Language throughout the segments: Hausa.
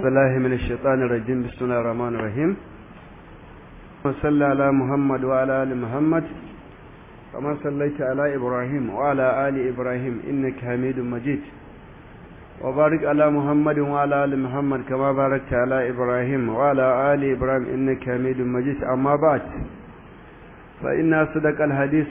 بالله من الشيطان الرجيم بسم الله الرحمن الرحيم وصلى على محمد وعلى آل محمد كما صليت على إبراهيم وعلى آل إبراهيم إنك حميد مجيد وبارك على محمد وعلى آل محمد كما باركت على إبراهيم وعلى آل إبراهيم إنك حميد مجيد أما بعد فإن أصدق الحديث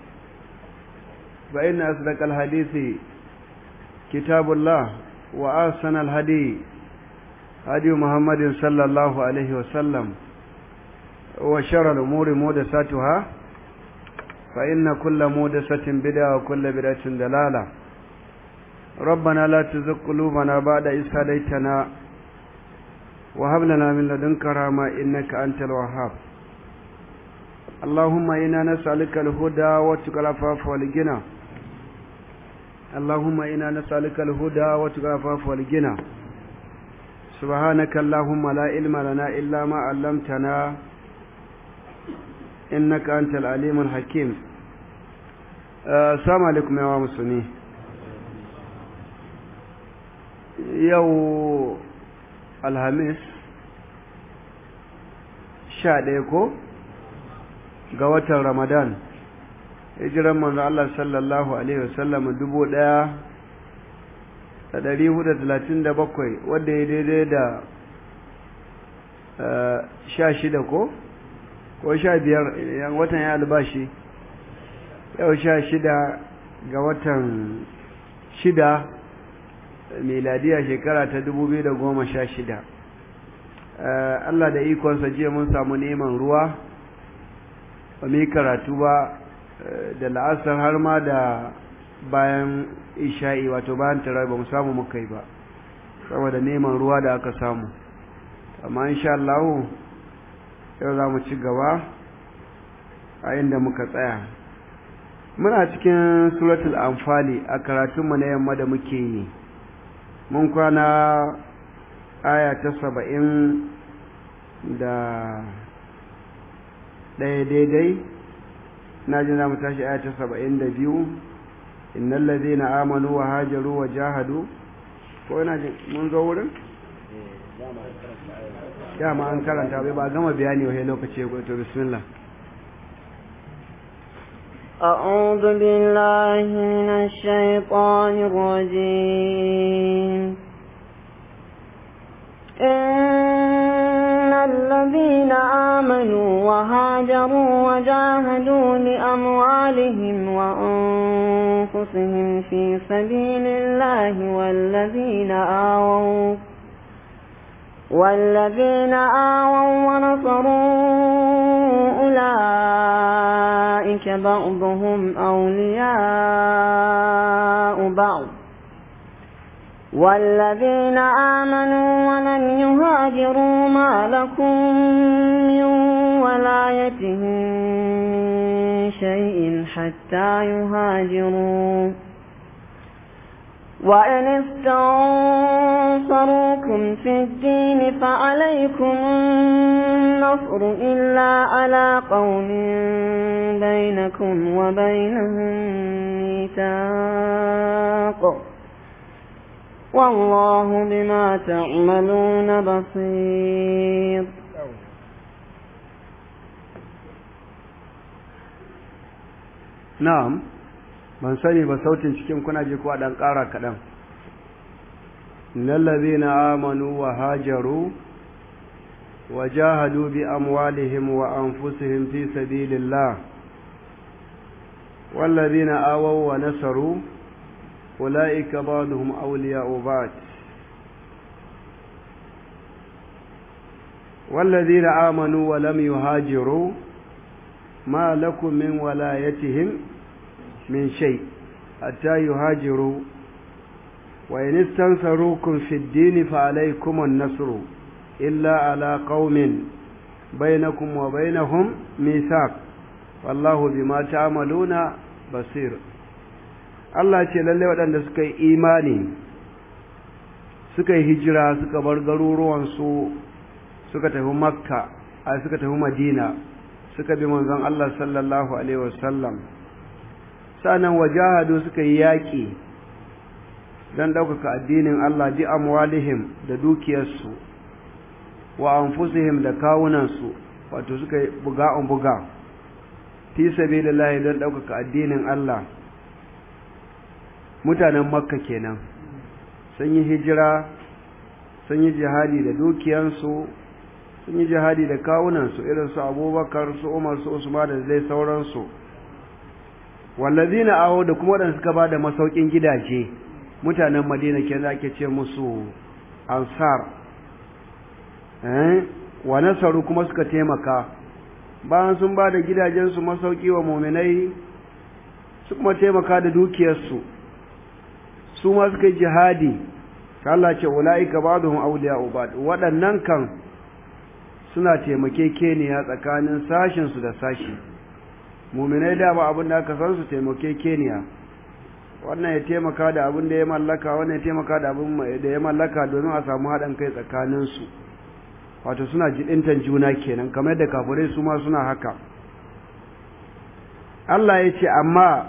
فإن أصدق الحديث كتاب الله وأحسن الهدي هدي محمد صلى الله عليه وسلم وشر الأمور مودساتها فإن كل مودسة بدعة وكل بدعة دلالة ربنا لا تزغ قلوبنا بعد إذ هديتنا وهب لنا من لدنك رحمة إنك أنت الوهاب اللهم إنا نسألك الهدى واتقى العفاف والغنى اللهم إنا نسألك الهدى واتقى العفاف والغنى سبحانك اللهم لا علم لنا إلا ما علمتنا إنك أنت العليم الحكيم السلام عليكم يا مسلمين yau alhamis sha ɗaya ko ga watan ramadan hijiran manzo Allah sallallahu alaihi wasallam dubu ɗaya da ɗari hudu talatin da bakwai wadda ya daidai da sha shida ko ko sha biyar watan ya albashi yau sha shida ga watan shida miladiya shekara ta dubu biyu da goma sha shida Allah da ikonsa jiya mun samu neman ruwa ba mu yi karatu ba da la'asar har ma da bayan isha'i wato bayan tara ba mu samu muka yi ba saboda neman ruwa da aka samu amma insha Allah yau za mu ci gaba a inda muka tsaya muna cikin suratul anfali a karatunmu na yamma da muke yi mun kwana aya ta saba'in da ɗaya daidai na ji za mu tashi aya ta saba'in da biyu innan lazi na amanu wa hajaru wa jahadu ko yana ji mun zo wurin? dama an karanta bai ba gama bayani wahai lokaci ya to bismillah أعوذ بالله من الشيطان الرجيم إن الذين آمنوا وهاجروا وجاهدوا لأموالهم وأنفسهم في سبيل الله والذين آووا والذين آووا ونصروا أولئك بعضهم أولياء بعض والذين آمنوا ولم يهاجروا ما لكم من ولايتهم من شيء حتى يهاجروا وإن استنصروكم في الدين فعليكم النصر إلا على قوم بينكم وبينهم ميثاق والله بما تعملون بصير na'am ban sani ba sautin cikin kuna ji ko dan ƙara kaɗan lallazina amanu wa hajaru wa jahadu bi amwalihim wa anfusihim fi sabilillah wallazina awaw wa nasaru ulaika ba'dhum awliya'u ba'd والذين آمنوا ولم يهاجروا ما لكم من ولايتهم من شيء حتى يهاجروا وإن استنصروكم في الدين فعليكم النصر إلا على قوم بينكم وبينهم ميثاق والله بما تعملون بصير Allah ce lalle waɗanda suka yi imani suka yi hijira suka bar garuruwansu suka tafi makka a suka tafi madina suka bi manzon Allah sallallahu alaihi wasallam sanan wajahadu suka yi yaƙi don ɗaukaka addinin Allah bi amwalihim da dukiyarsu wa anfusihim da kawunansu wato suka buga an buga fi sabilillahi don ɗaukaka addinin Allah mutanen makka kenan sun yi hijira sun yi jihadi da dukiyansu sun yi jihadi da kawunansu irin su abubakar su umar su usman da zai sauransu wallazina aho da kuma waɗanda suka ba da masaukin gidaje mutanen madina ke ake ce musu ansar wa nasaru kuma suka taimaka bayan sun ba da gidajensu masauki wa muminai su kuma taimaka da dukiyarsu su ma suka yi jihadi Allah ce ula'ika ba'dhum awliya'u ba'd waɗannan kan suna taimakekeniya tsakanin sashin su da sashi muminai da ba abin da aka san su taimakekeniya wannan ya taimaka da abin da ya mallaka wannan ya taimaka da abin da ya mallaka domin a samu haɗin kai tsakanin su wato suna jidintan juna kenan kamar yadda kafirai su ma suna haka Allah ya ce amma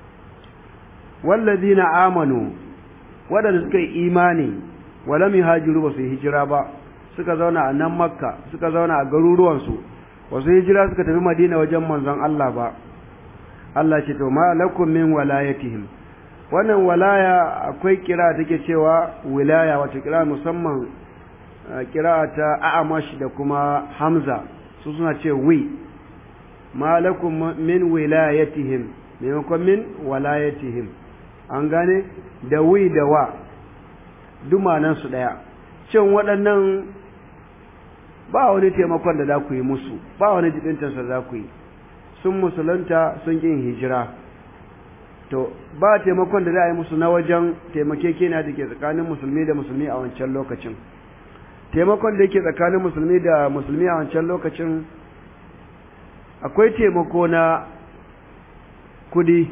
wallazina amanu waɗanda suka yi imani walam yuhajiru ba su yi hijira ba suka zauna a nan makka suka zauna a garuruwansu ba su hijira suka tafi madina wajen manzon Allah ba Allah ce to ma lakum min walayatihim wannan walaya akwai kira take cewa wilaya wato kira musamman kira ta a'amash da kuma hamza su suna ce wi ma lakum min wilayatihim maimakon min walayatihim an gane da wi da wa dumanansu ɗaya cin waɗannan ba wani taimakon da za ku yi musu ba wani jibintarsa za ku yi sun musulunta sun ƙin hijira to ba taimakon da za a yi musu na wajen taimakekeniya da ke tsakanin musulmi da musulmi a wancan lokacin taimakon da yake tsakanin musulmi da musulmi a wancan lokacin akwai taimako na kudi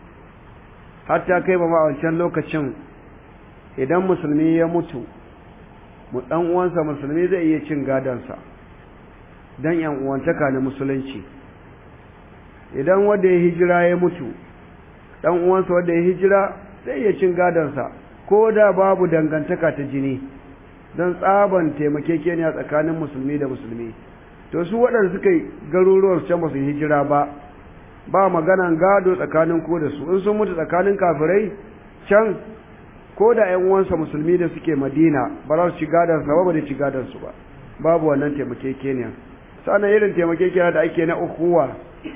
hatta kai ba ma a wancan lokacin idan musulmi ya mutu mu dan uwansa musulmi zai iya cin gadansa dan yan uwantaka na musulunci idan wanda ya hijira ya mutu dan uwansa wanda ya hijira zai iya cin gadansa ko da babu dangantaka ta jini don tsaban taimakekeniya tsakanin musulmi da musulmi to su waɗanda suka yi garuruwan can ba su hijira ba ba maganan gado tsakanin ko da su in sun mutu tsakanin kafirai can ko da ƴan uwansa musulmi da suke madina ba za su ci gadon sa ba da ci gadon su ba babu wannan taimakekeniya sannan irin taimakekeniya da ake na ukuwa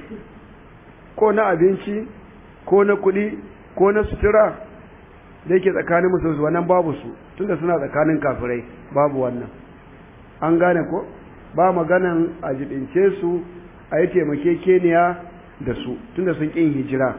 ko na abinci ko na kuɗi ko na sutura da yake tsakanin musulmi wannan babu su tunda suna tsakanin kafirai babu wannan an gane ko ba maganan a jibince su a yi taimakekeniya da su tunda sun ƙin hijira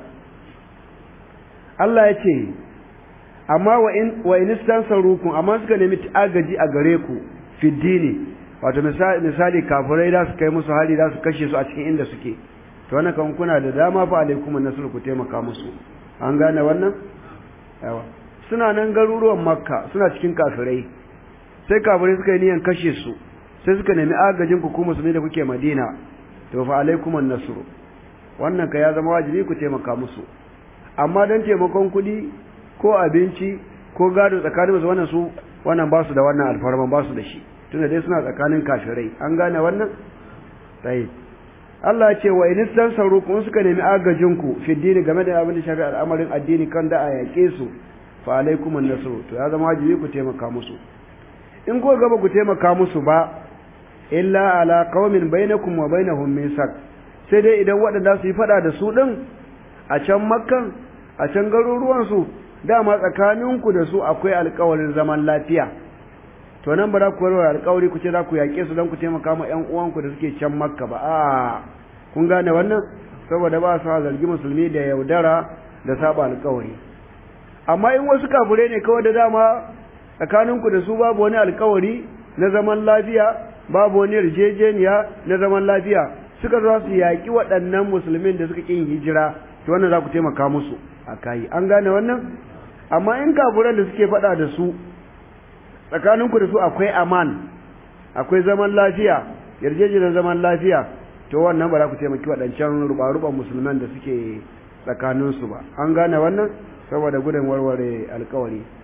Allah ya ce amma wa in istansarukum amma suka nemi agaji a gare ku fiddini wato misali kafirai da su kai musu hali da su kashe su a cikin inda suke to wannan kan kuna da dama fa alaikum nasr ku taimaka musu an gane wannan yawa suna nan garuruwan makka suna cikin kafirai sai kafirai suka yi niyan kashe su sai suka nemi agajin ku ku musulmi da kuke madina to fa alaikum nasr wannan ka ya zama wajibi ku taimaka musu amma dan taimakon kuɗi ko abinci ko gado tsakanin musu wannan su wannan ba su da wannan alfarman ba su da shi tunda dai suna tsakanin kafirai an gane wannan sai Allah ya ce wa in tansarukum suka nemi agajin ku fi dini game da abin da shafi al'amarin addini kan da a yake su fa alaikum an-nasr to ya zama wajibi ku taimaka musu in ko gaba ku taimaka musu ba illa ala qaumin bainakum wa bainahum misak sai dai idan waɗanda su yi fada da su din a can makkan a can garuruwan su dama tsakaninku da su akwai alƙawarin zaman lafiya to nan ba za ku warware alƙawari ku ce za ku yaƙe su don ku taimaka ma ƴan uwanku da suke can makka ba a kun gane wannan saboda ba su zargi musulmi da yaudara da saba alƙawari amma in wasu kafure ne kawai da dama tsakaninku da su babu wani alƙawari na zaman lafiya babu wani yarjejeniya na zaman lafiya suka za su yaƙi waɗannan musulmin da suka ƙin hijira to wannan za ku taimaka musu a kayi an gane wannan amma in kafuran da suke faɗa da su tsakaninku da su akwai aman akwai zaman lafiya yarjejeniyar zaman lafiya to wannan ba za ku taimaki waɗancan ruɓa-ruɓan musulman da suke tsakaninsu ba an gane wannan saboda gudun warware alkawari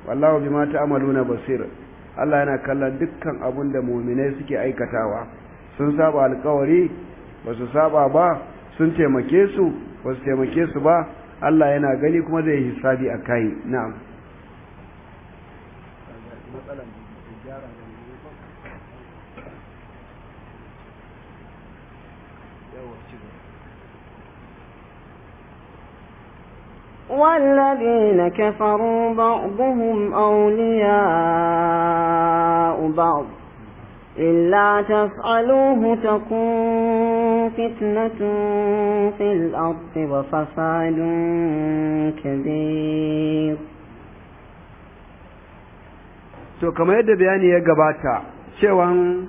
wallahu bima ta'maluna basir Allah yana kallon dukkan abun da mu'minai suke aikatawa sun saba alkawari ba su saba ba sun taimake su ba su taimake su ba Allah yana gani kuma zai hisabi a kai na'am والذين كفروا بعضهم أولياء بعض إلا تفعلوه تكون فتنة في الأرض وفساد كبير to kamar yadda bayani ya gabata cewan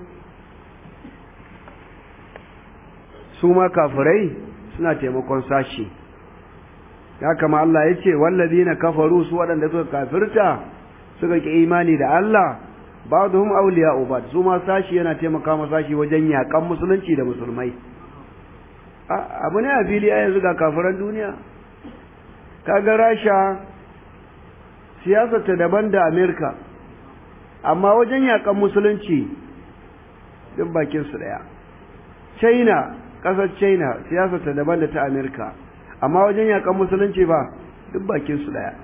su ma kafirai suna taimakon sashi ya kama Allah ya ce wallazina kafaru su waɗanda suka kafirta suka ki imani da Allah ba'dhum awliya'u ba'd su ma sashi yana taimaka ma sashi wajen yakan musulunci da musulmai abu ne a fili a yanzu ga kafiran duniya kaga rasha siyasar ta daban da amerika amma wajen yakan musulunci duk bakin su daya china kasar china siyasar ta daban da ta amerika amma wajen yakan musulunci ba duk bakin su daya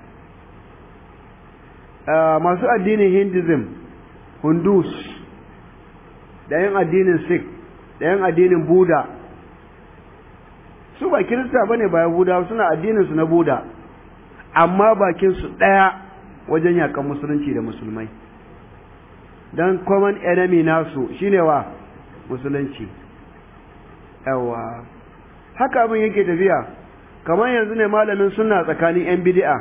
masu addinin hinduism hundus da yin addinin sikh da yin addinin buda su ba kirista bane ba yahuda suna addinin su na buda amma bakin su daya wajen yakan musulunci da musulmai dan common enemy nasu shine wa musulunci yawa haka abin yake tafiya kamar yanzu ne malamin suna tsakanin yan bid'a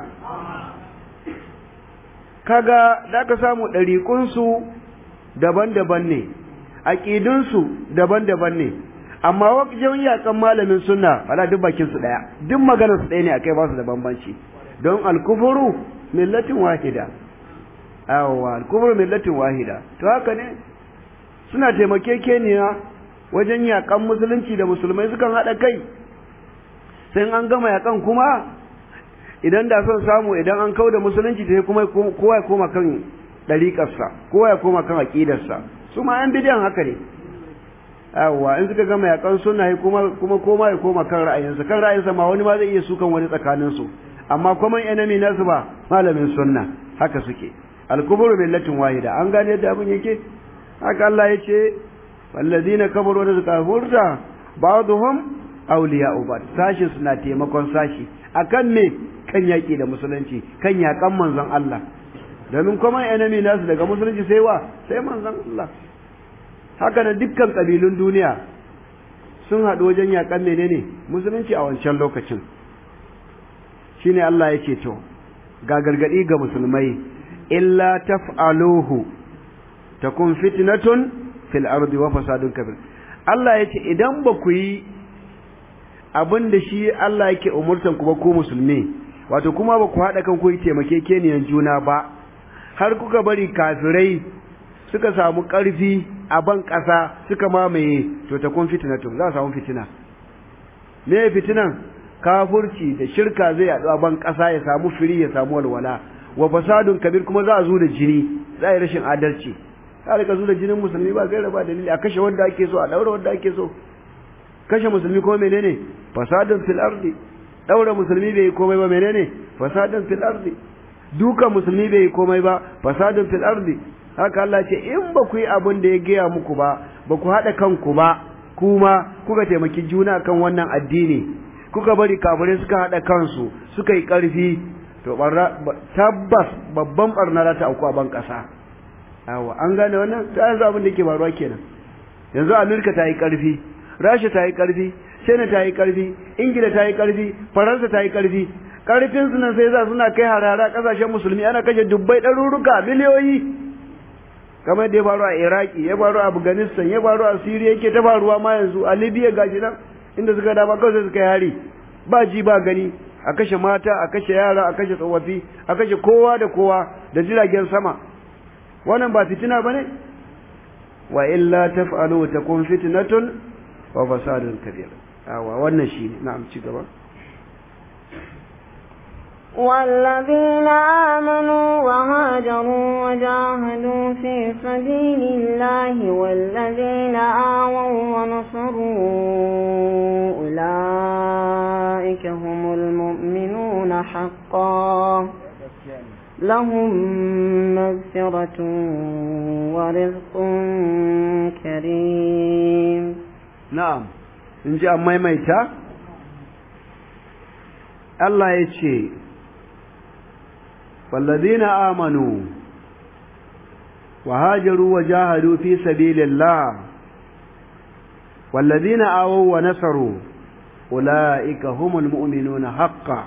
kaga da ka samu ɗariƙunsu daban-daban ne aƙidunsu daban-daban ne amma wajen yakan malamin sunna wala duk bakinsu ɗaya duk maganarsu ɗaya ne akai ba su da bambanci don alkufuru millatin wahida awwa alkufuru millatin wahida to haka ne suna taimakekeniya wajen yakan musulunci da musulmai sukan haɗa kai sai an gama yakan kuma idan da son samu idan an kau da musulunci sai kuma kowa ya koma kan ɗariƙarsa kowa ya koma kan aƙidarsa su ma yan bidiyan haka ne yawwa in suka gama yakan suna kuma kuma koma ya koma kan ra'ayinsa kan ra'ayinsa ma wani ma zai iya sukan wani tsakanin su amma kuma enemy nasu ba malamin sunna haka suke al-kubru millatin wahida an gane yadda abin yake haka Allah ya ce wallazina kafaru da suka furta ba'dhum awliya'u ba'd sashi suna taimakon sashi akan me kan yaƙi da musulunci kan yaƙan manzon Allah domin kuma enemy nasu daga musulunci sai wa sai manzon Allah haka da dukkan ƙabilun duniya sun haɗu wajen yaƙan menene musulunci a wancan lokacin shine Allah ya ce to ga gargaɗi ga musulmai illa taf'aluhu takun fitnatun fil ardi wa fasadun kabir Allah ya ce idan ba ku yi abin da shi Allah yake umurtan ku ba ku musulmi wato kuma ba ku haɗa kan ku yi taimakekeniyan juna ba har kuka bari kafirai suka samu ƙarfi a ban ƙasa suka mamaye to ta kun fitinatun za a samu fitina me fitinan kafurci da shirka zai yaɗu a ban ƙasa ya samu firi ya samu walwala wa fasadun kabir kuma za a zo da jini za a yi rashin adalci za a rika zo da jinin musulmi ba gaira ba dalili a kashe wanda ake so a ɗaura wanda ake so kashe musulmi kuma menene fasadun fil ardi daura musulmi bai yi komai ba menene fasadun fil ardi duka musulmi bai yi komai ba fasadun fil ardi haka Allah ce in ba ku yi abin da ya gaya muku ba ba ku haɗa kanku ba kuma kuka taimaki juna kan wannan addini kuka bari kafirai suka haɗa kansu suka yi ƙarfi to tabbas babban barna za ta auku a ban ƙasa yawa an gane wannan ta yanzu abin da ke faruwa kenan yanzu Amerika ta yi ƙarfi Rasha ta yi ƙarfi China ta yi ƙarfi Ingila ta yi ƙarfi Faransa ta yi ƙarfi ƙarfin su nan sai za suna kai harara ƙasashen musulmi ana kashe dubbai ɗaruruka miliyoyi kamar da ya faru a Iraki ya faru a Afghanistan ya faru a Syria yake ta faruwa ma yanzu a Libya gashi nan inda suka dama kawai sai suka yi hari ba ji ba gani a kashe mata a kashe yara a kashe tsofaffi a kashe kowa da kowa da jiragen sama wannan ba fitina bane wa illa taf'alu takun fitnatun wa fasadun kabir awa wannan shi na'am ci gaba والذين آمنوا وهاجروا وجاهدوا في سبيل الله والذين آووا ونصروا أولئك هم المؤمنون حقا لهم مغفرة ورزق كريم na'am in ji an maimaita Allah ya ce wallazina amanu wa hajaru wa jahadu fi sabilillah wallazina awaw wa nasaru ulaika humul mu'minuna haqqan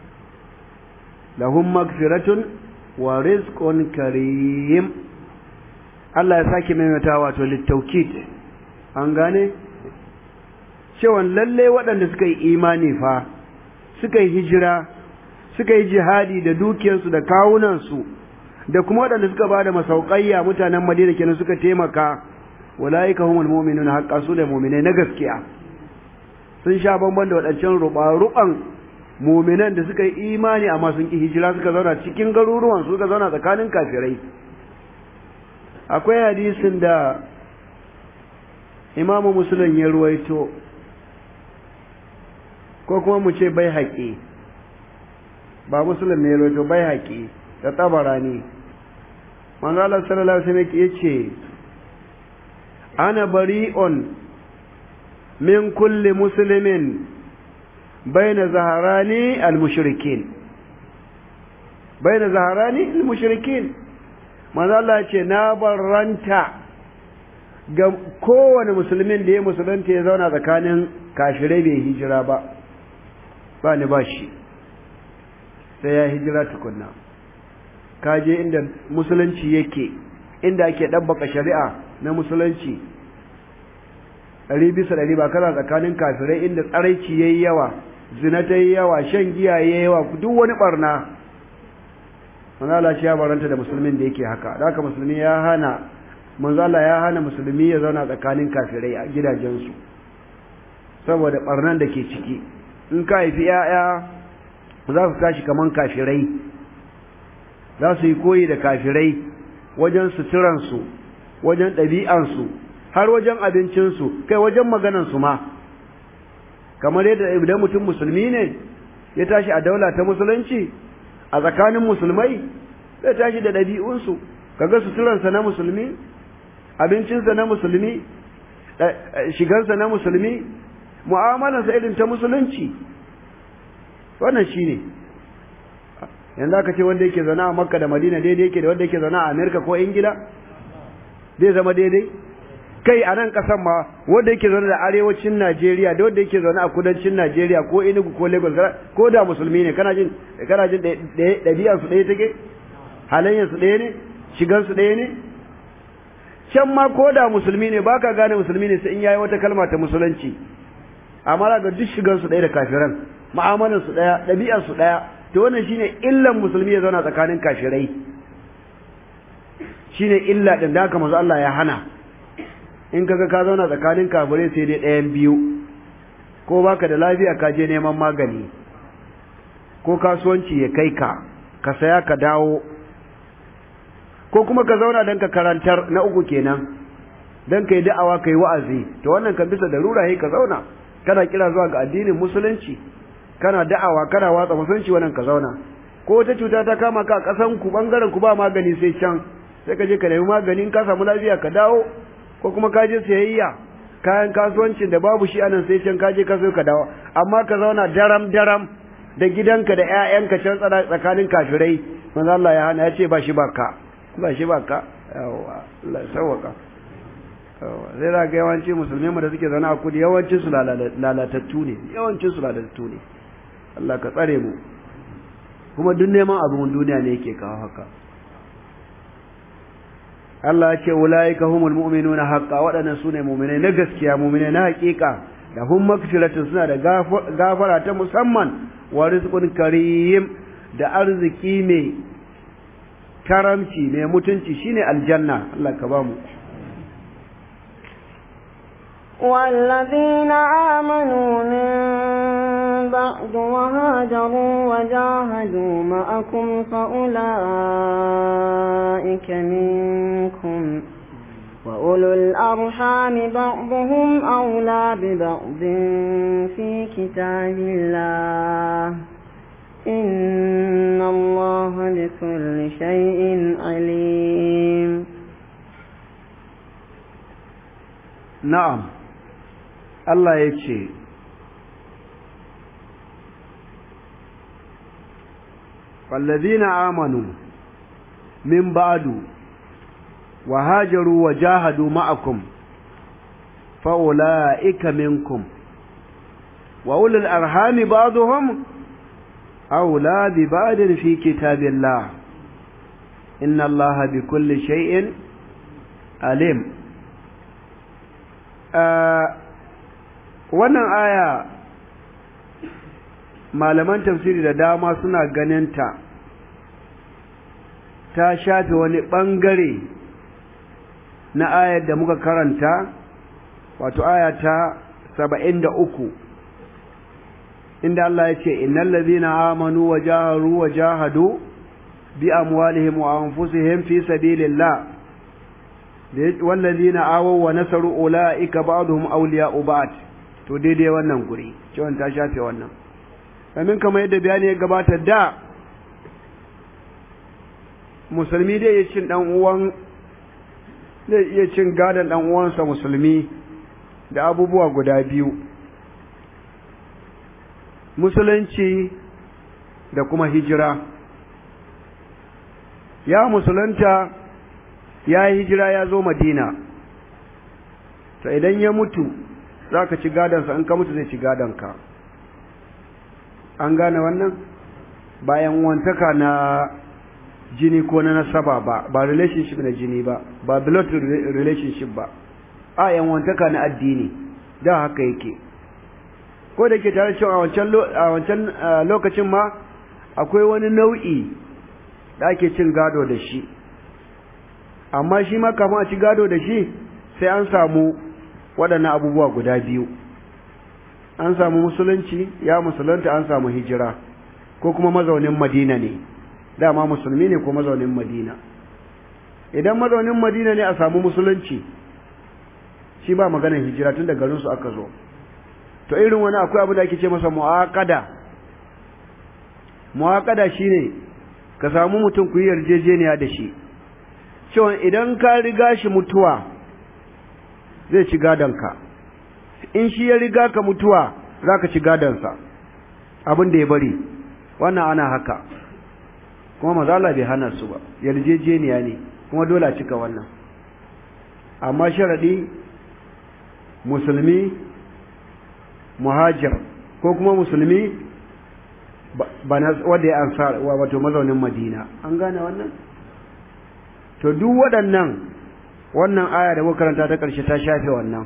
lahum magfiratun wa rizqun karim Allah ya sake maimaita wato littaukid an gane cewa lalle waɗanda suka yi imani fa suka yi hijira suka yi jihadi da dukiyarsu da kawunansu da kuma waɗanda suka ba da masauƙayya mutanen madina kenan suka taimaka walaika humul mu'minun haqqa su da mu'minai na gaskiya sun sha bamban da waɗancan ruɓa-ruɓan mu'minan da suka yi imani amma sun ki hijira suka zauna cikin garuruwan suka zauna tsakanin kafirai akwai hadisin da imamu musulun ya ruwaito ko kuma mu ce bai haƙi ba musulun ne ya ruwaito bai haƙi da tabara ne manzala sallallahu alaihi wasallam ya ce ana bari'un min kulli muslimin baina zaharani al-mushrikin baina zaharani al-mushrikin manzo Allah ya ce na barranta ga kowane musulmin da ya musulunta ya zauna tsakanin kashirai bai hijira ba ba ni ba shi sai ya hijira tukunna kaje inda musulunci yake inda ake ɗabbaka shari'a na musulunci ɗari bisa ɗari ba kana tsakanin kafirai inda tsaraici ya yi yawa zina ta yi yawa shan giya ya yi yawa duk wani ɓarna manzala shi ya baranta da musulmin da yake haka da haka musulmi ya hana manzala ya hana musulmi ya zauna tsakanin kafirai a gidajensu saboda ɓarnan da ke ciki in ka haifi 'ya'ya za su tashi kaman kafirai za su yi koyi da kafirai wajen suturansu wajen ɗabi'ansu har wajen abincinsu kai wajen maganansu ma kamar yadda idan mutum musulmi ne ya tashi a daula ta musulunci a tsakanin musulmai zai tashi da ɗabi'unsu kaga suturansa na musulmi abincinsa na musulmi shigarsa na musulmi mu'amalarsa irin ta musulunci wannan shi ne yanzu aka ce wanda yake zaune a makka da madina daidai yake da wanda yake zaune a amerika ko ingila zai zama daidai kai a nan kasan ma wanda yake zaune da arewacin najeriya da wanda yake zaune a kudancin najeriya ko enugu ko lagos ko da musulmi ne kana jin kana jin ɗabi'ar su ɗaya take halayyar su ɗaya ne shigar su ɗaya ne can ma ko da musulmi ne baka gane musulmi ne sai in yayi wata kalma ta musulunci amma ga duk shigar su ɗaya da kafiran mu'amalar su ɗaya ɗabi'ar su ɗaya to wannan shine illan musulmi ya zauna tsakanin kafirai shine illa din da haka manzo Allah ya hana in kaga ka zauna tsakanin kafirai sai dai ɗayan biyu ko baka da lafiya ka je neman magani ko kasuwanci ya kai ka ka saya ka dawo ko kuma ka zauna don ka karantar na uku kenan don ka yi da'awa ka yi wa'azi to wannan kan bisa da rura ka zauna kana kira zuwa ga addinin musulunci kana da'awa kana watsa musulunci wannan ka zauna ko wata cuta ta kama ka a ƙasan ku bangaren ku ba magani sai can sai ka je ka nemi magani in ka samu lafiya ka dawo ko kuma ka je sayayya kayan kasuwancin da babu shi anan sai can ka je ka so ka dawo amma ka zauna daram daram da gidanka da ƴaƴanka can tsakanin kafirai manzo Allah ya hana ya ce ba shi baka ba shi baka yawa Allah sauwaka sai za ga yawanci musulmi mu da suke zaune a kudi yawancin su lalatattu ne yawancin su lalatattu ne Allah ka tsare mu kuma duk neman abin duniya ne yake kawo haka Allah ya ce ulaika humul mu'minuna haqqan waɗannan sune mu'minai na gaskiya mu'minai na haƙiƙa da hum magfiratun suna da gafara ta musamman wa rizqun karim da arziki mai karamci mai mutunci shine aljanna Allah ka bamu والذين آمنوا من بعد وهاجروا وجاهدوا معكم فأولئك منكم وأولو الأرحام بعضهم أولى ببعض في كتاب الله إن الله بكل شيء عليم na'am Allah ya ce fallazina amanu min ba'du wa hajaru wa jahadu ma'akum fa'ula'ika minkum wa ulul arhami ba'duhum أولى ببعد في كتاب الله إن الله بكل شيء عليم wannan aya malaman tafsiri da dama suna ganinta ta shafe wani ɓangare na ayar da muka karanta wato aya ta saba'in da uku inda Allah ya ce innal ladhina amanu wa jaharu wa jahadu bi amwalihim wa anfusihim fi sabilillah wal ladhina awaw wa nasaru ulaika ba'dhum awliya'u ba'd to daidai wannan guri cewa ta shafe wannan kamin kamar yadda bayani ya gabata da musulmi dai ya cin dan uwan zai iya cin gadon dan uwansa musulmi da abubuwa guda biyu musulunci da kuma hijira ya musulunta ya yi hijira ya zo madina to idan ya mutu za ka ci gadonsa in ka mutu zai ci gadonka an gane wannan bayan wantaka na jini ko na nasaba ba ba relationship na jini ba ba blood relationship ba a yan wantaka na addini da haka yake ko da ke tare cewa a wancan lokacin ma akwai wani nau'i da ake cin gado da shi amma shi ma kafin a ci gado da shi sai an samu waɗannan abubuwa guda biyu an samu musulunci ya musulunta an samu hijira ko kuma mazaunin madina ne dama musulmi ne ko mazaunin madina idan mazaunin madina ne a samu musulunci shi ba maganar hijira tun da garinsu aka zo to irin wani akwai abu da ake ce masa mu'aqada mu'aqada shine ka samu mutum ku yi yarjejeniya da shi cewa idan ka riga shi mutuwa zai ci gadonka in shi ya riga ka mutuwa za ka ci gadonsa abin da ya bari wannan ana haka kuma mazala bai hana su ba yarjejeniya ne kuma dole a cika wannan amma sharaɗi musulmi muhajir ko kuma musulmi wanda ya ansar wato mazaunin madina an gane wannan to duk waɗannan wannan aya da makaranta ta ƙarshe ta shafe wannan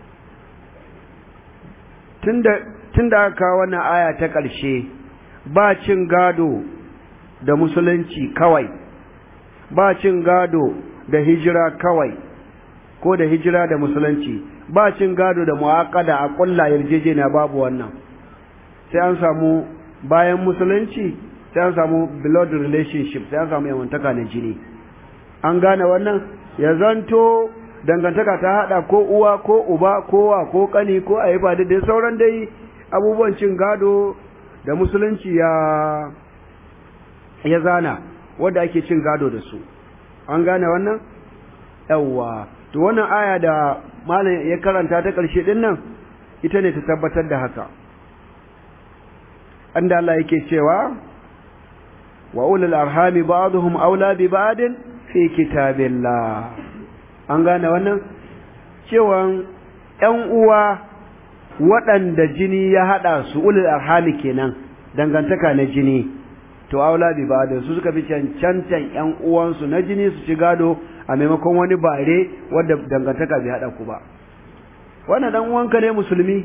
tun da aka kawo wannan aya ta ƙarshe ba cin gado da musulunci kawai ba cin gado da hijira kawai ko da hijira da musulunci ba cin gado da mu'aqqada a ƙulla yarjejeniya babu wannan sai an samu bayan musulunci sai an samu blood relationship sai an samu yawantaka na jini an gane wannan ya zanto dangantaka ta hada ko uwa ko uba ko wa ko kani ko aifa da dai sauran dai abubuwan cin gado da musulunci ya ya zana wanda ake cin gado da su an gane wannan yawwa to wannan aya da malam ya karanta ta ƙarshe din nan ita ne ta tabbatar da haka anda Allah yake cewa wa ulul arhami ba'dhum aula bi ba'din fi kitabillah an gane wannan cewa ƴan uwa waɗanda jini ya haɗa su ulul arhami kenan dangantaka na jini to aula bi ba'din su suka fi cancantan ƴan uwansu na jini su ci gado a maimakon wani bare wanda dangantaka bai haɗa ku ba wannan dan uwanka ne musulmi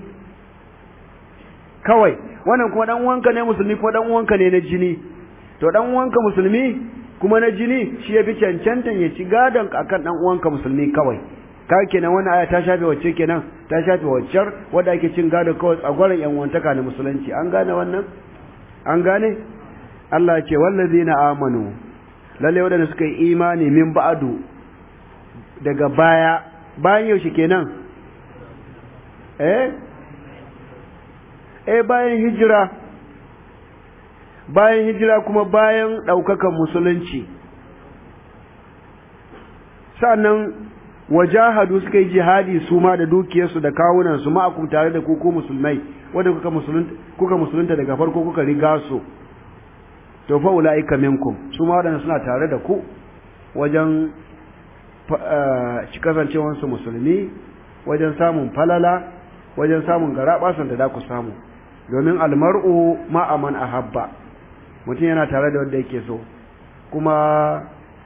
kawai wannan kuma dan uwanka ne musulmi ko dan uwanka ne na jini to dan uwanka musulmi kuma na jini shi ya fi cancantan ya ci gadon akan dan uwanka musulmi kawai ka kenan wannan aya ta shafe wacce kenan ta shafe waccar wadda ake cin gado kawai tsagwaron yan wantaka na musulunci an gane wannan an gane Allah ce wallazina amanu lalle wadanda suka yi imani min ba'du daga baya bayan yaushe kenan eh eh bayan hijira bayan hijira kuma bayan ɗaukakan musulunci sannan wajahadu suka yi jihadi su ma da dukiyarsu da kawunansu ma'akum tare da kuku musulmai wanda kuka musulunta kuka musulunta daga farko kuka riga su to fa ulaika minkum su ma wadanda suna tare da ku wajen ci kasancewar su musulmi wajen samun falala wajen samun garabasan da za ku samu domin almar'u ma aman ahabba mutum yana tare da wanda yake so kuma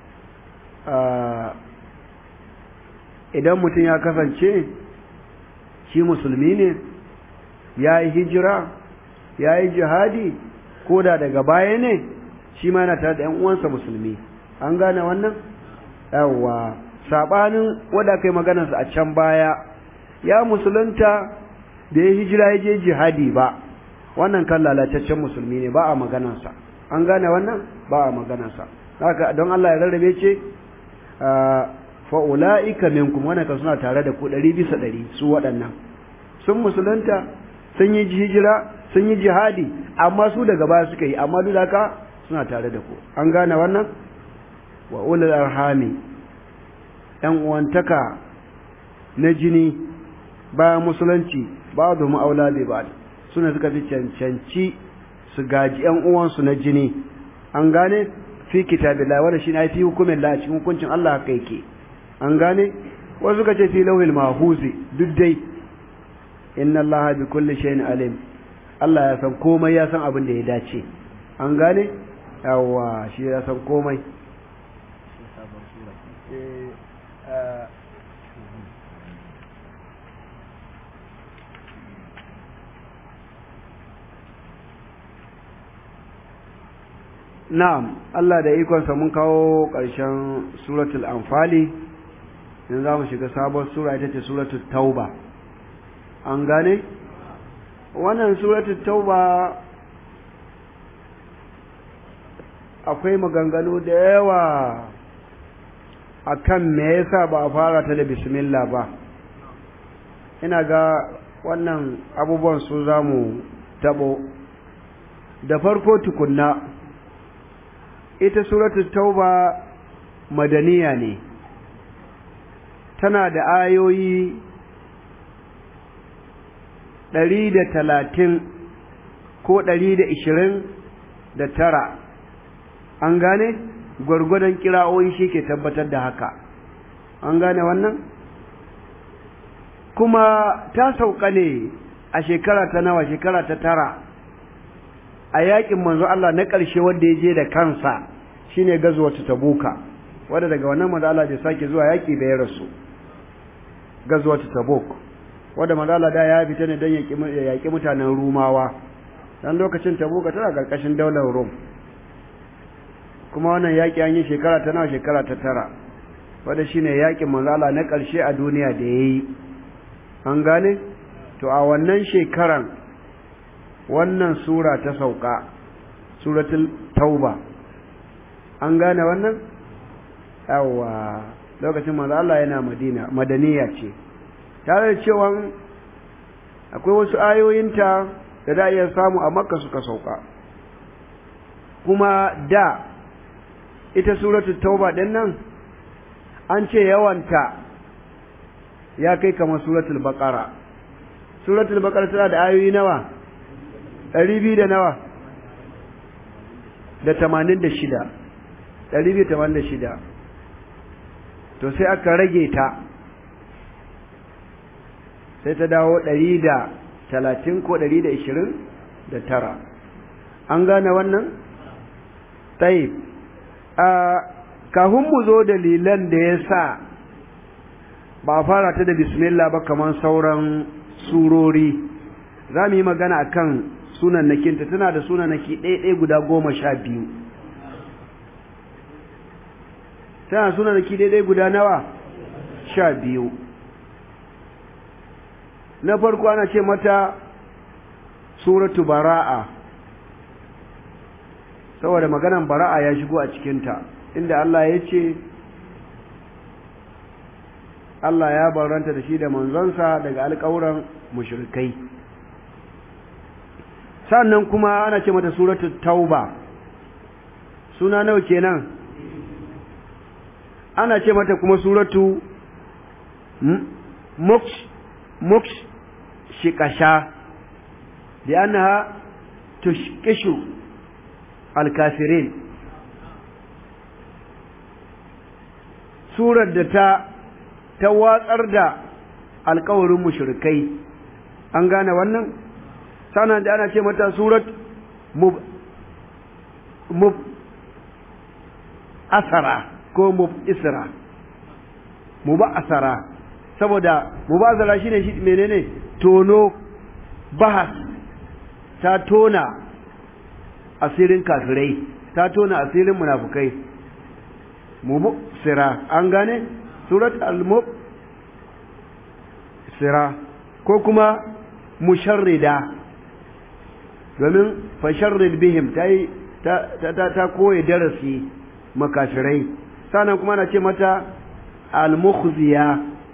idan mutum ya kasance shi musulmi ne ya yi hijira ya yi jihadi ko da daga baya ne shi ma yana tare da ‘yan uwansa musulmi an gane wannan yawwa saɓanin wadda kai maganarsa a can baya ya musulunta da ya hijira ya je jihadi ba wannan kan lalataccen musulmi ne ba a maganarsa an gane wannan ba a maganarsa haka don Allah ya rarrabe ce fa'ula'ika minkum wannan kan suna tare da ku ɗari bisa ɗari su waɗannan sun musulunta sun yi hijira sun yi jihadi amma su daga baya suka yi amma duk haka suna tare da ku an gane wannan wa ulul arhami ɗan uwantaka na jini bayan musulunci ba da ma'aula bai ba suna suka fi cancanci su gaji ‘yan uwansu na jini an gane fi kitabillah wanda shi na fi hukumin la cikin hukuncin Allah haka yake an gane wasu suka ce fi lauhil mahuzi duk dai inna Allah bi kulli shay'in alim Allah ya san komai ya san abin da ya dace an gane yawa shi ya san komai Na'am, Allah da ikonsa mun kawo ƙarshen suratul anfali, yanzu za mu shiga sabon sura ita ce suratul tauba. An gane? Wannan suratul tauba akwai maganganu da yawa a kan me yasa ba a fara ta da bismillah ba. Ina ga wannan abubuwan su za mu taɓo. Da farko tukunna. ita suratul tauba madaniya ne tana da ayoyi ɗari da talatin ko ɗari da ishirin da tara an gane gwargwadon kira'o'i shi ke tabbatar da haka an gane wannan kuma ta sauka ne a shekara ta nawa shekara ta tara a yakin manzo Allah na ƙarshe wanda ya je da kansa shine gazwatu tabuka wanda daga wannan manzo Allah bai sake zuwa yaki da ya rasu gazwatu tabuk wanda manzo Allah da ya fita ne dan ya yaki mutanen rumawa dan lokacin tabuka tana karkashin daular rum kuma wannan yaki an yi shekara ta nawa shekara ta tara wanda shine yakin manzo Allah na ƙarshe a duniya da yayi an gane to a wannan shekaran wannan sura ta sauka suratul tauba an gane wannan yawa lokacin manzo Allah yana Madina madaniya ce tare da cewa akwai wasu ayoyinta da da iya samu a Makka suka sauka kuma da ita suratul tauba din nan an ce yawanta ya kai kamar suratul baqara suratul baqara tana da ayoyi nawa ɗari biyu da nawa da tamanin da shida ɗari biyu tamanin da shida to sai aka rage ta sai ta dawo ɗari da talatin ko ɗari da ishirin da tara an gane wannan? taib a kafin mu zo dalilan da ya sa ba a fara ta da bismillah ba kamar sauran surori za mu yi magana akan sunannakinta tana da sunannaki ɗaya guda goma sha biyu tana sunannaki ɗaya guda nawa sha biyu na farko ana ce mata suratu bara'a saboda maganan bara'a ya shigo a cikinta inda Allah ya ce Allah ya baranta da shi da manzonsa daga alƙawuran mushrikai sannan kuma ana ce mata suratu tauba suna nawa kenan ana ce mata kuma suratu moks moks shiƙasha da annaha tushkishu alkafirin surar da ta ta watsar da alkawarin mushrikai an gane wannan sanan da ana ce mata surat mub mub asara ko mub isra mub asara saboda mub asara shine shi menene tono bahas ta tona asirin kafirai ta tona asirin munafukai mub sira an gane surat al-mub sira ko kuma musharrida domin fasharrid bihim ta yi ta koya darasi makafirai sannan kuma na ce mata al-mukhziya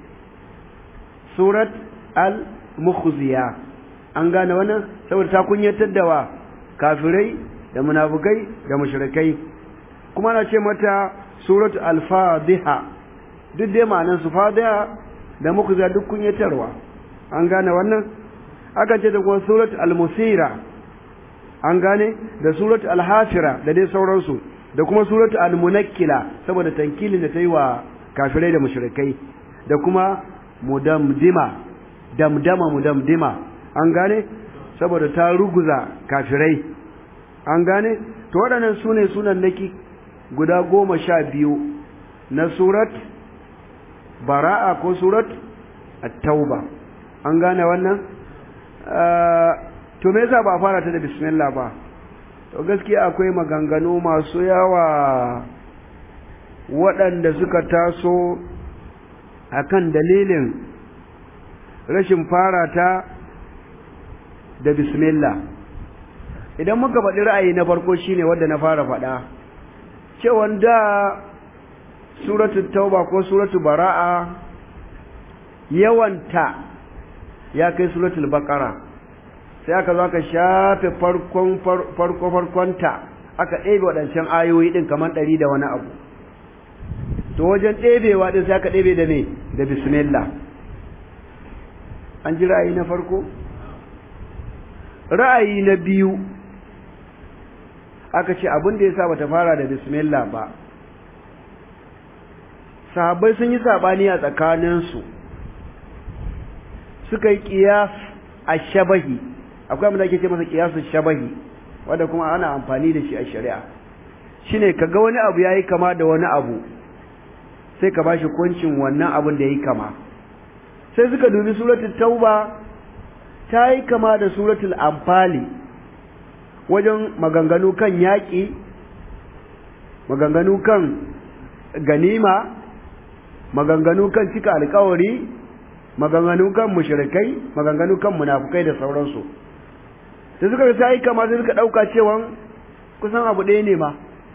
surat al-mukhziya an gane wannan saboda ta kunyatar da wa kafirai da munafukai da mushrikai kuma na ce mata surat al-fadiha duk dai ma'anar su fadiha da mukhziya duk kunyatarwa an gane wannan aka ce da kuma surat al-musira an gane da surat al-hafira da dai sauransu da kuma surat al-munakkila saboda tankilin da ta yi wa kafirai da mushrikai da kuma mudamdima damdama mudamdima an gane saboda ta ruguza kafirai an gane to waɗannan su ne sunan naki guda goma sha biyu na surat bara'a ko surat at-tauba an gane wannan to me yasa ba a fara ta da bismillah ba to gaskiya akwai maganganu masu yawa waɗanda suka taso akan dalilin rashin fara ta da bismillah idan muka faɗi ra'ayi na farko shine wanda na fara faɗa cewa da suratul tauba ko suratul bara'a yawanta ya kai suratul baqara sai aka zo aka shafe farkon farko farkonta aka ɗebe waɗancan ayoyi ɗin kamar ɗari da wani abu to wajen ɗebewa ɗin sai aka ɗebe da me da bismillah an ji ra'ayi na farko ra'ayi na biyu aka ce abin da ya sa bata fara da bismillah ba sahabbai sun yi saɓani a tsakaninsu suka yi ƙiyas a shabahi akwai abin da ake ce masa ƙiyasun shabahi wanda kuma ana amfani da shi a shari'a shine ka ga wani abu ya yi kama da wani abu sai ka bashi kuncin wannan abin da ya yi kama sai suka dubi suratul tauba ta yi kama da suratul amfali wajen maganganu kan yaƙi maganganu kan ganima maganganu kan cika alkawari maganganu kan mushrikai maganganu kan munafukai da sauransu da suka ta yi kama sai suka ɗauka cewa kusan abu ɗaya ne ma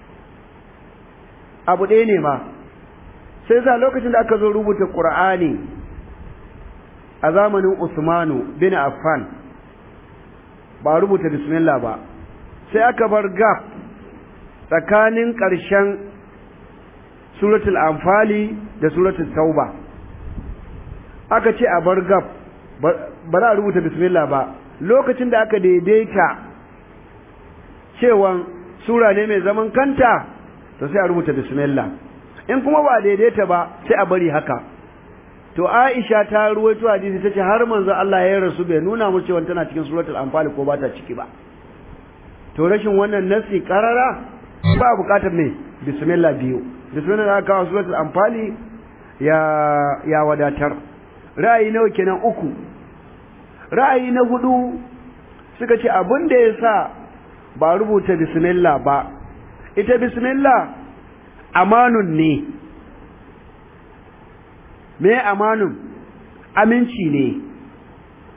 abu ɗaya ne ma sai sa lokacin da aka zo rubuta ƙur'ani a zamanin usmanu bin affan ba rubuta bismillah ba sai aka bar gap tsakanin ƙarshen suratul anfali da suratul tauba aka ce a bar gab ba za a rubuta bismillah ba lokacin da aka daidaita cewan sura ne mai zaman kanta to sai a rubuta bismillah in kuma ba daidaita ba sai a bari haka to Aisha ta ruwaito hadisi tace har manzo Allah ya rasu bai nuna mu cewa tana cikin suratul anfal ko ba ta ciki ba to rashin wannan nasi karara ba bukatar ne bismillah biyu bismillah da aka kawo suratul anfal ya ya wadatar ra'ayi nawa kenan uku ra'ayi na hudu suka ce abin da yasa ba rubuta bismillah ba ita bismillah amanun ne me amanun aminci ne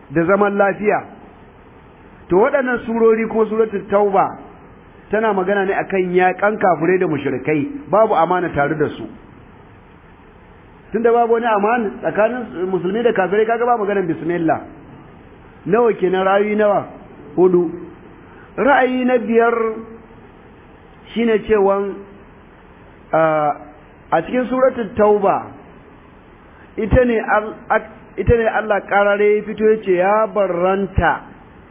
da zaman lafiya to waɗannan surori kuma suratul tauba tana magana ne akan yaƙan kafirai da mushrikai babu amana tare da su tunda babu wani amana tsakanin musulmi da kafirai kaga ba maganar bismillah nawa kenan ra'ayi nawa hudu ra'ayi na biyar shine cewan a cikin suratul tauba ita ne ita ne Allah karare ya fito yace ya barranta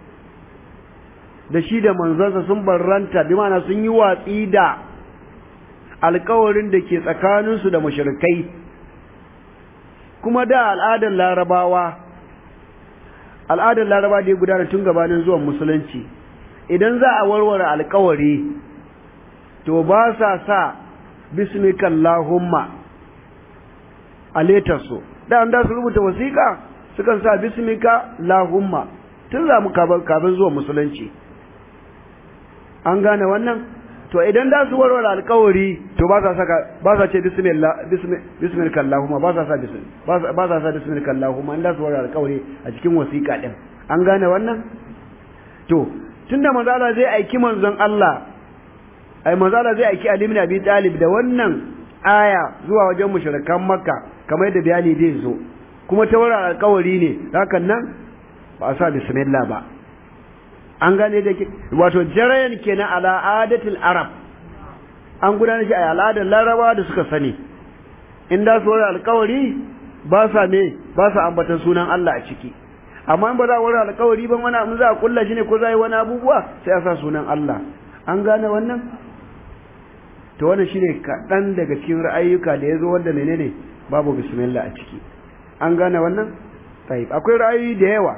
da shi da manzansa sun barranta bi ma'ana sun yi watsi da alkawarin da ke tsakaninsu da mushrikai kuma da al'adar larabawa al'adar laraba da ya gudana tun gabanin zuwan musulunci idan za a warware alkawari to ba sa sa bismikallahumma a letarsu da an da su rubuta wasiƙa sukan sa bismika lahumma tun za mu kafin zuwa musulunci an gane wannan to idan da su warware alkawari to ba sa saka ba sa ce bismillah bismillah allahumma ba sa sa bismillah ba sa sa bismillah allahumma in da su warware alkawari a cikin wasiƙa din an gane wannan to tunda manzo Allah zai aiki manzon Allah ai manzo Allah zai aiki Ali ibn Abi Talib da wannan aya zuwa wajen mushrikan Makka kamar yadda bayani zai zo kuma ta warware alkawari ne hakan nan ba a sa bismillah ba an gane da wato jarayan kenan ala adatul arab an gudanar shi a al'adar larabawa da suka sani in da su wani alkawari ba sa me ba sa ambatan sunan Allah a ciki amma in ba za a wani alkawari ban wani abin za a kulla shi ne ko za a yi wani abubuwa sai a sa sunan Allah an gane wannan to wannan shine kaɗan daga cikin ra'ayyuka da ya zo wanda menene babu bismillah a ciki an gane wannan akwai ra'ayoyi da yawa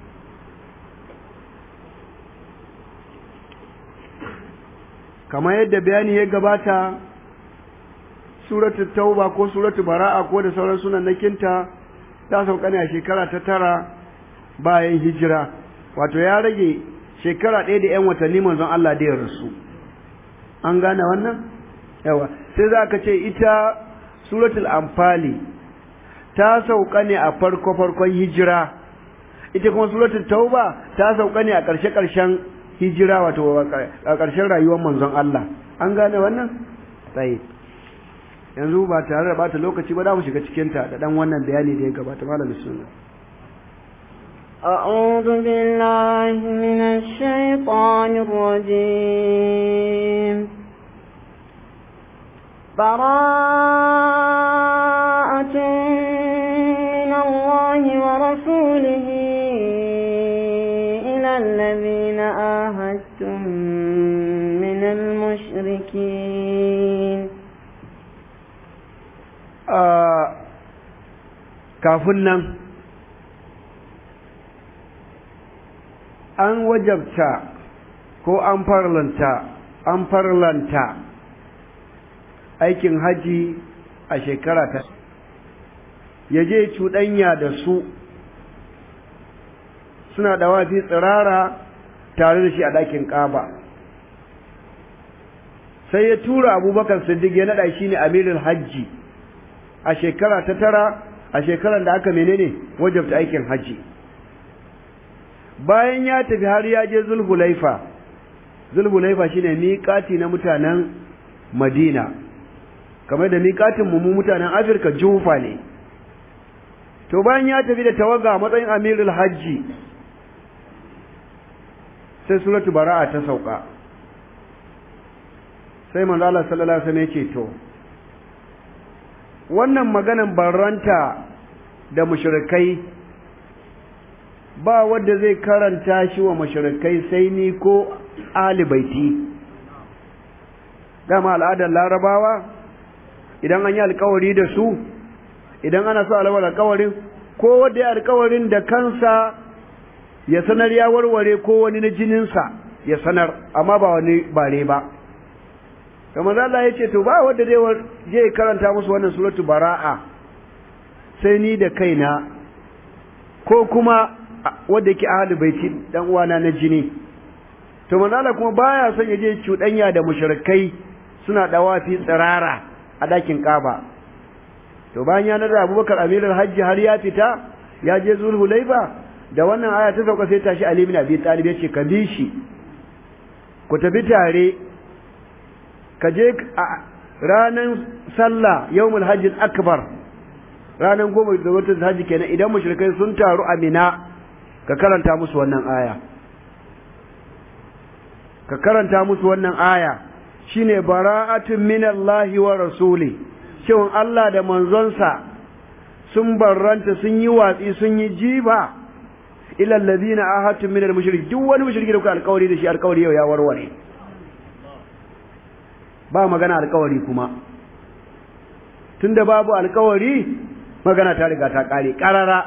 kamar yadda bayani ya gabata suratul tauba ko suratul bara'a ko da sauran sunan nakinta ta sauka ne a shekara ta tara bayan hijira wato ya rage shekara ɗaya da ‘yan watanni manzon Allah da ya rasu an gane wannan yawa sai za ka ce ita suratul amfali ta sauka ne a farko farkon hijira ita kuma suratul tauba ta sauka ne a ƙarshe ƙarshen hijira wato a ƙarshen rayuwar manzon Allah an gane wannan tsaye yanzu ba tare da bata lokaci ba za mu shiga cikinta da ɗan wannan bayani da ya gabata malamin suna أعوذ بالله من الشيطان الرجيم براءة من الله ورسوله إلى الذين آهدتم من المشركين kafin nan an wajabta ko an farlanta an farlanta aikin haji a shekara ta ya je cuɗanya da su suna ɗawafi tsirara tare da shi a ɗakin ƙaba sai ya tura abubakar siddiq ya naɗa shi ne amirin hajji a shekara ta tara a shekarar da aka menene wajabta aikin hajji bayan ya tafi har ya je zulhulaifa zulhulaifa shine miƙati na mutanen madina kamar da miƙatin mu mutanen afirka jufa ne to bayan ya tafi da tawaga matsayin amirul hajji sai suratu bara'a ta sauka sai manzo Allah sallallahu alaihi wasallam ya ce to wannan maganan barranta da mushrikai ba wanda zai karanta shi wa mushrikai sai ni ko ahli baiti dama al'adar larabawa idan an yi alkawari da su idan ana so alawar alkawarin ko wanda ya alkawarin da kansa ya sanar ya warware ko wani na jininsa ya sanar amma ba wani bare ba kamar Allah ya ce to ba wanda zai je karanta musu wannan suratu bara'a sai ni da kaina ko kuma wanda yake ahli baiti dan uwana na jini to manzala kuma baya son ya je cuɗanya da mushrikai suna dawafi tsirara a dakin Kaaba to bayan ya nada Abubakar Amirul Hajji har ya fita ya je Zulhulaifa da wannan aya ta sauka sai tashi Ali bin Abi Talib ya ce ka bi shi ku tafi tare ka je ranan sallah yawmul hajj akbar ranan goma da watan hajji kenan idan mushrikai sun taru a Mina ka karanta musu wannan aya ka karanta musu wannan aya shine bara'atun minallahi wa rasuli shin Allah da manzonsa sun barranta sun yi watsi sun yi jiba ila alladhina ahadtum minal mushrik duk wani mushriki da kuka alƙawari da shi alƙawari yau ya warware ba magana alƙawari kuma tunda babu alƙawari magana ta riga ta kare karara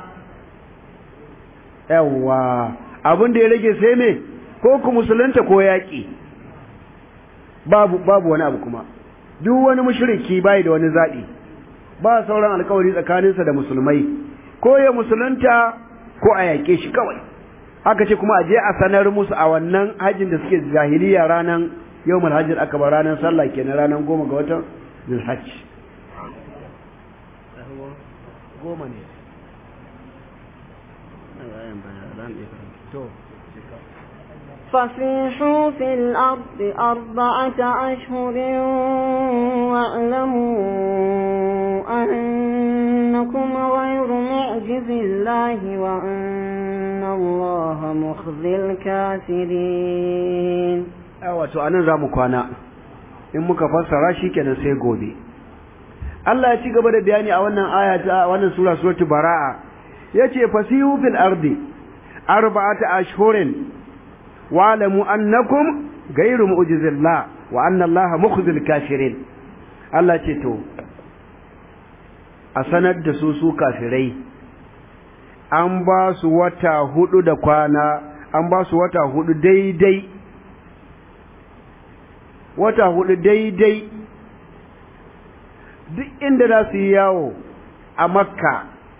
yawa abin da ya rage sai me ko ku musulunta ko yaƙi babu babu wani abu kuma duk wani mushriki bai da wani zaɓi ba sauran alkawari tsakaninsa da musulmai ko ya musulunta ko a yaƙe shi kawai aka ce kuma a je a sanar musu a wannan hajjin da suke jahiliya ranar yawmul hajjin aka ba ranar sallah kenan ranar goma ga watan zulhajj goma ne فسيحوا في الأرض أربعة أشهر واعلموا أنكم غير معجز الله وأن الله مخزي الكافرين wato anan za mu kwana in muka fassara shi kenan sai gobe Allah ya ci gaba da bayani a wannan aya ta wannan sura suratul baraa yace fasihu fil ardi arba'ata ashhurin wa'lamu annakum ghayru mu'jizillah wa anna allaha mukhzil kafirin Allah ce to a sanar da su su kafirai an ba su wata hudu da kwana an ba su wata hudu daidai wata hudu daidai duk inda za su yi yawo a makka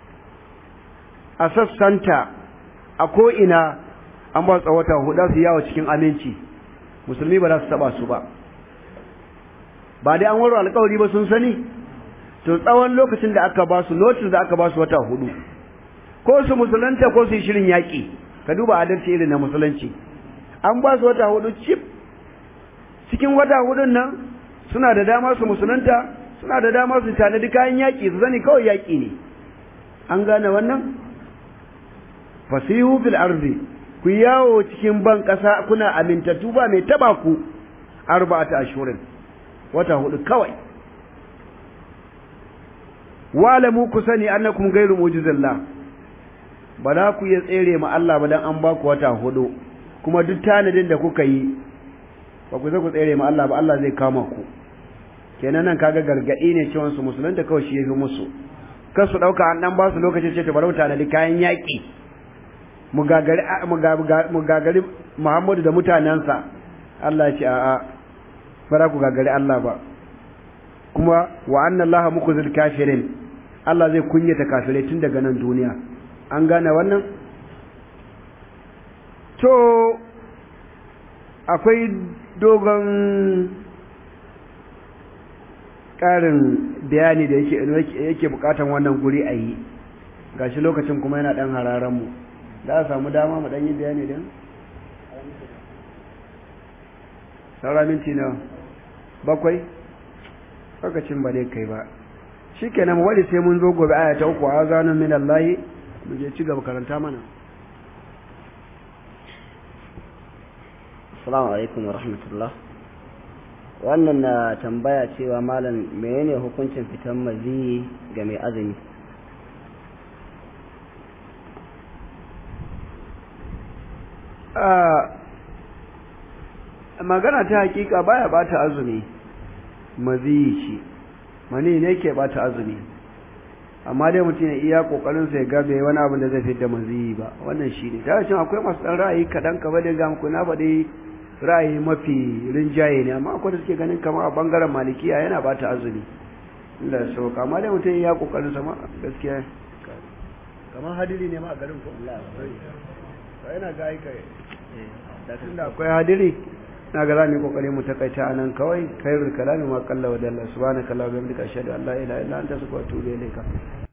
a sassanta a ko'ina an ba su wata hudu su yawo cikin aminci musulmi ba za su taba su ba ba dai an waro alkawari ba sun sani to tsawon lokacin da aka ba su notice da aka ba su wata hudu ko su musulunta ko su yi shirin yaƙi ka duba adalci irin na musulunci an ba su wata hudu cif cikin wata hudun nan suna da dama su musulunta suna da dama su tanadi kayan yaƙi su zani kawai yaƙi ne an gane wannan fasihu fil ardi ku yawo cikin ban ƙasa kuna amintattu ba mai taba ku arba'ata ashurin wata hudu kawai walamu ku sani annakum ghairu mu'jizillah ba za ku iya tsere ma Allah ba dan an ba ku wata hudu kuma duk tanadin da kuka yi ba ku zai ku tsere ma Allah ba Allah zai kama ku kenan nan kaga gargadi ne cewa su musulunta kawai shi yafi musu kar su dauka an dan ba su lokacin ce ta barauta da kayan yaki mu gagari mu gagari Muhammadu da mutanansa Allah ya ce a'a ba za ku gagari Allah ba kuma wa anna Allah mukhzil kafirin Allah zai kunyata kafirai tun daga nan duniya an gane wannan to akwai dogon ƙarin bayani da yake yake bukatan wannan guri a yi gashi lokacin kuma yana ɗan hararanmu za a samu dama mu ɗan yi bayani din saura minti na bakwai lokacin ba dai kai ba shi kenan wani sai mun zo gobe aya ta uku a zanen min Allah mu je ci gaba karanta mana Assalamu alaikum wa rahmatullah. Wannan na tambaya cewa malam menene hukuncin fitan maziyi ga mai azumi? magana ta hakika baya bata azumi maziyi ce mani ne ke bata azumi amma dai mutum ya iya kokarin sa ya ga bai wani abin da zai fitar da maziyi ba wannan shine da shin akwai masu dan ra'ayi kadan ka bada ga muku na faɗi ra'ayi mafi rinjaye ne amma akwai da suke ganin kamar a bangaren malikiya yana bata azumi Allah ya sauka amma dai mutum ya kokarin sa ma gaskiya kamar hadiri ne ma a garin ko Allah yana ga ai kai tunda akwai hadiri na ga za mu yi kokari mu takaita anan kawai khairul kalami ma qalla wa dalla subhanaka allahumma wa bihamdika ashhadu an la ilaha illa anta astaghfiruka wa atubu ilayka